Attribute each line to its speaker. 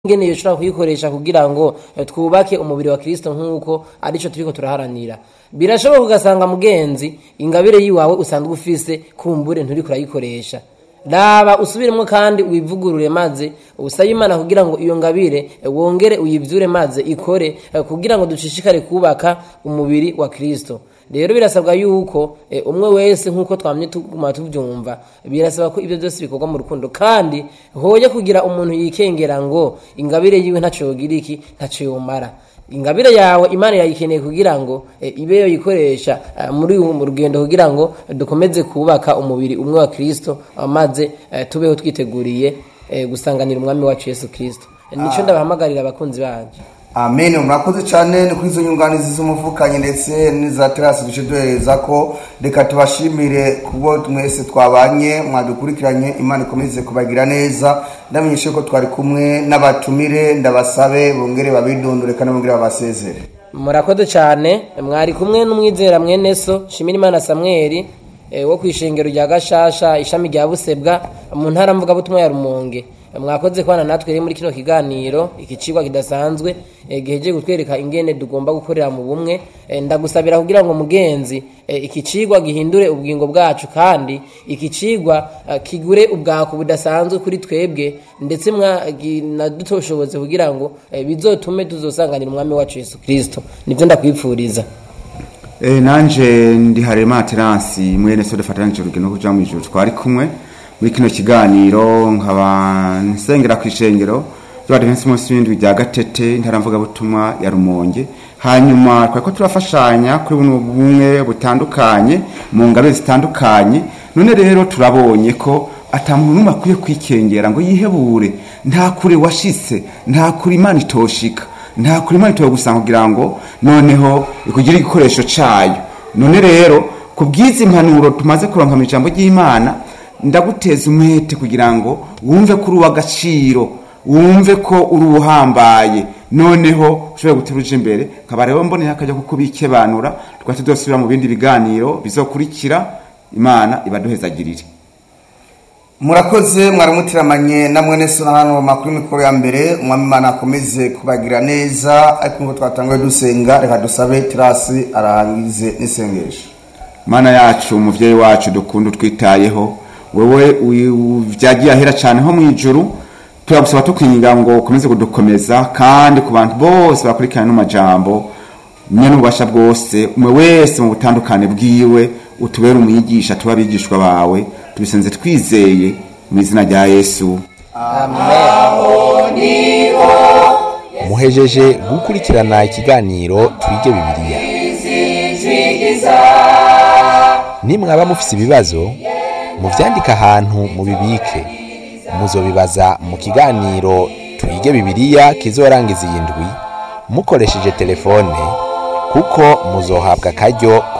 Speaker 1: ingene yoshobora kuyikoresha kugira ngo eh, twubake umubiri wa kristo nk'uko arico turiko turaharanira birashoboka ugasanga mugenzi ingabire yiwawe usanzwe ufise kumbure nturiko urayikoresha raba usubiremwo kandi wivugurure maze usabe imana kugira ngo iyo ngabire eh, wongere uyivyure maze ikore eh, kugira ngo dushishikare kubaka umubiri wa kristo rero birasabwa yuko eh, umwe wese nk'uko twamye tuguma tuvyumva birasaba ko ibyo byose bikorwa mu rukundo kandi hoye kugira umuntu yikengera ngo ingabire yiwe ntaco yogira iki ntaco yomara ingabire yawe imana yayikeneye kugira ngo eh, ibe yoyikoresha eh, muri ubu mu rugendo kugira ngo eh, dukomeze kubaka umubiri umwe wa kristo eh, maze eh, tubeho twiteguriye eh, gusanganira umwami wacu yesu kristo nico ndabahamagarira abakunzi banje
Speaker 2: amen murakoze cyane ni kuri izo nyunganizi z'umuvukanyi ndetse n'iza terasi duce duhereza ko reka tubashimire kubwo mwese twabanye mwadukurikiranye imana ikomeze kubagira neza ndamenyeshe ko twari kumwe n'abatumire ndabasabe bongere babidondore kandi bongere babasezere
Speaker 1: murakoze cyane mwari kumwe n'umwizera mwene so shimira imana samweli eh, wo ku ishengero rya gashasha ishami rya busebwa mu ntara mvugabutumwa ya rumonge mwakoze kubana natwe rero muri kino kiganiro iki cigwa kidasanzwe eh, gihejeje kutwereka ingene tugomba gukorera mu bumwe Eh, ndagusabira kugira ngo mugenzi eh, iki cigwa gihindure ubugingo bwacu kandi iki cigwa eh, kigure ubwako budasanzwe kuri twebwe ndetse mwanadutoshoboze kugira ngo eh, bizotume tuzosanganira umwami wacu yesu kristo nivyo ndakwipfuriza
Speaker 3: Eh, nanje ndi harema teransi mwene so dufatanije urugendo rwo kuja mu ijuru twari kumwe muri kino kiganiro nkaba nsengera ku ishengero ry'abadivensi munsi w'indwi rya gatete ntaramvuga butumwa ya rumonge hanyuma twari ko turafashanya kuri buno bumwe butandukanye mu ngabe zitandukanye none rero turabonye ko ata muntu n'umwe akwiye kwikengera ngo yihebure nta kure washitse nta kure imana itoshika nta kuri imana itoye gusanga kugira ngo noneho ikugire igikoresho cayo none rero ku bw'izi mpanuro tumaze kuronka mu ijambo ry'imana ndaguteza umwete kugira ngo wumve ko uri uw'agaciro wumve ko uri uhambaye noneho ushobora gutera uje imbere nkaba rero mboneye akajya kuko bikebanura tukaba tudosubira mu bindi biganiro bizokurikira imana ibaduhezagirire
Speaker 2: murakoze mwaramutiramanye na mwene so na hano makuru mikoro ya mbere umwami imana akomeze kubagira neza ariko ngo twatanguye dusenga reka dusabe terasi arangize n'isengesho
Speaker 3: mana yacu umuvyeyi wacu dukunda utwitayeho wewe vyagiye ahera cane ho mw'ijuru turagusaba tukwinginga ngo ukomeze kudukomeza kandi ku bantu bose bakurikirana n'amajambo nyene ububasha bwose umwe wese mu butandukane bwiwe utubere umwigisha tuba abigishwa bawe tubisenze twizeye mu izina rya yesu
Speaker 4: muhejeje gukurikirana ikiganiro twige bibiliya nimwaba mufise ibibazo muvyandike ahantu mubibike muzobibaza mu kiganiro twige bibiliya kizorangiza iyi ndwi mukoresheje telefone kuko muzohabwa akaryo